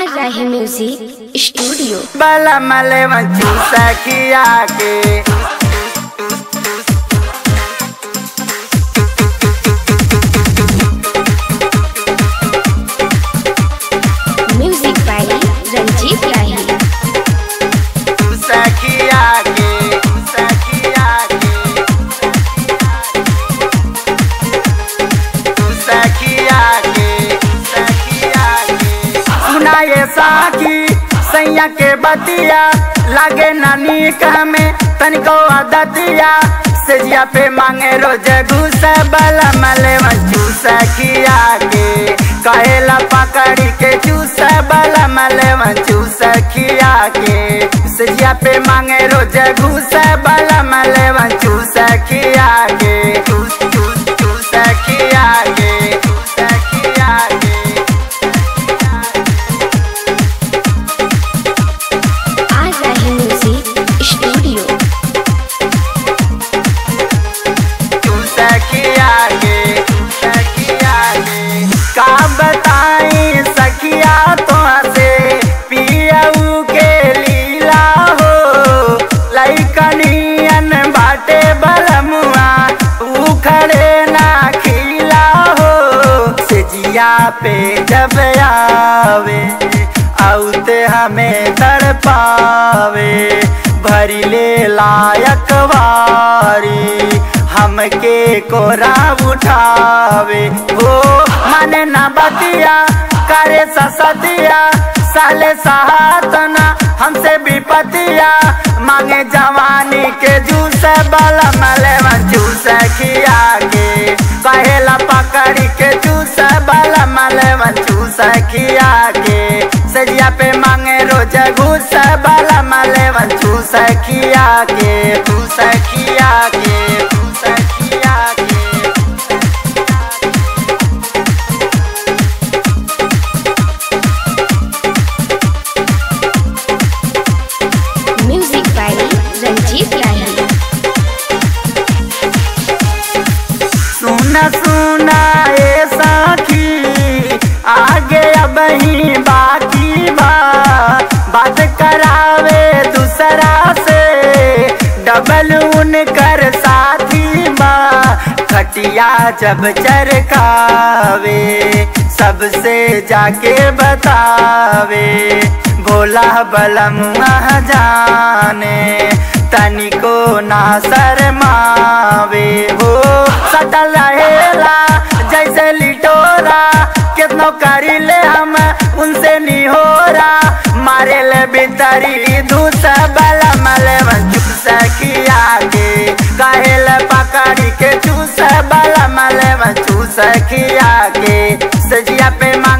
रहे music studio बला मले मंचू सखिया के म्यूजिक बाय रंजीत राही सखिया के सखिया के सखिया के सखिया के सुनाए साखी सैया के बतिया लागे नानी में तनिको आदतिया सेजिया पे मांगे रोज घूस बल मले मचू सखिया के कहेला पकड़ी के चूस बल मले मचू सखिया के सेजिया पे मांगे रोज घूस बल मले मचू सखिया के चूस चूस चूस सखिया के सखिया के आ रहे म्यूजिक स्टूडियो तू सखिया के सखिया के का बताई सखिया तो से पियऊ के लीला हो लइकनियन बाटे बलमुआ उखड़े ना खिला हो सेजिया पे जब आवे औते हमें तड़पावे भरी ले लायक वारी हमके कोरा उठावे हो माने ना बतिया करे ससतिया साले सहातना हमसे विपतिया मांगे जवानी के जूस बल मले जूस खिया के कहेला पकड़ी के जूस बल मले जूस खिया के सजिया पे मांगे रोज घूस बल मले जूस खिया के जूस खिया के जूस खिया के म्यूजिक बाय रंजीत राही सुना सुना ए साखी आगे अब ही बाकी बा बात करावे दूसरा से डबल उनकर साथी बा खटिया जब चरकावे सबसे जाके बतावे भोला बलम जाने तनिको ना शरमावे हो सटल रहेला जैसे लिटोरा कितनो करी ले हम उनसे निहोरा मारे ले बितरी धूस बल मले चूस खिया के कहेल पकड़ी के चूस बल मले चूस खिया के सजिया पे मा